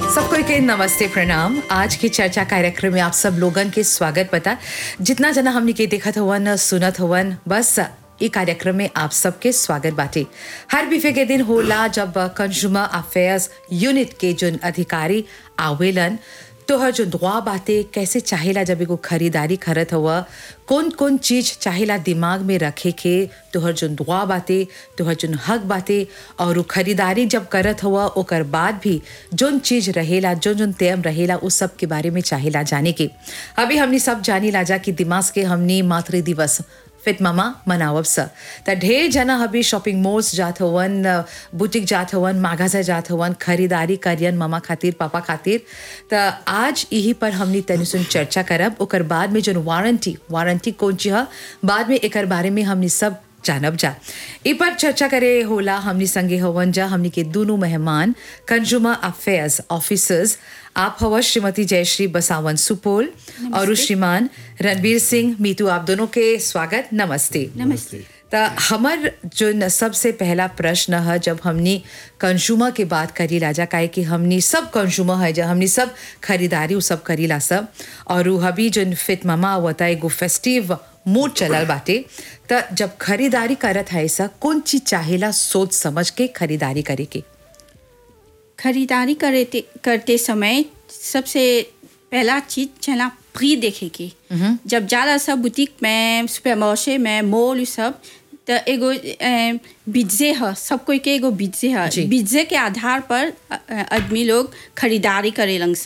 सबको के नमस्ते प्रणाम आज की चर्चा कार्यक्रम में आप सब लोगन के स्वागत बता जितना जना हमने के देखत हवन सुनत हवन बस ई कार्यक्रम में आप सबके स्वागत बाटे हर बिफे के दिन होला जब कंज्यूमर अफेयर्स यूनिट के जोन अधिकारी आवेलन तोहर जो दुआ बाते कैसे चाहेला जब एगो खरीदारी करत हुआ कौन कौन चीज चाहेला दिमाग में रखे के तोहर जो दुआ बाते तोहर जो हक बाते और उ खरीदारी जब करत हुआ ओकर बाद भी जोन चीज रहेला जोन जोन तेम रहेला उस सब के बारे में चाहेला जाने के अभी हमनी सब जानी लाजा कि दिमाग के हमनी मातृ दिवस फिट मामा मनावब स त ढेर जना अभी शॉपिंग मॉल्स जात हवन बुटीक जात हवन मागाजा जात हवन खरीदारी करियन मामा खातिर पापा खातिर त आज यही पर हमनी तनी सुन चर्चा करब ओकर बाद में जोन वारंटी वारंटी कौन ची ह बाद में एकर बारे में हमनी सब जानब जा इ पर चर्चा करे होला हमनी संगे हवन जा हमनी के दोनों मेहमान कंज्यूमर अफेयर्स ऑफिसर्स आप हवा श्रीमती जयश्री बसावन सुपोल और श्रीमान रणवीर सिंह मीतू आप दोनों के स्वागत नमस्ते नमस्ते त हमर जो न सबसे पहला प्रश्न है जब हमनी कंज्यूमर के बात करी लाजा काहे कि हमनी सब कंज्यूमर है जब हमनी सब खरीदारी उ सब करीला सब और उ हबी जो फिट मामा होता एगो फेस्टिव मूड चलल बाटे त जब खरीदारी करत है ऐसा कौन चीज चाहेला सोच समझ के खरीदारी करे के खरीदारी करते करते समय सबसे पहला चीज चला फ्री देखे की जब ज़्यादा सब बुटीक में सुपर मार्शे में मॉल उ सब तो एगो अ, बिज्जे है सब कोई के एगो बिज्जे है जी। बिज्जे के आधार पर अ, अ, आदमी लोग खरीदारी करेलन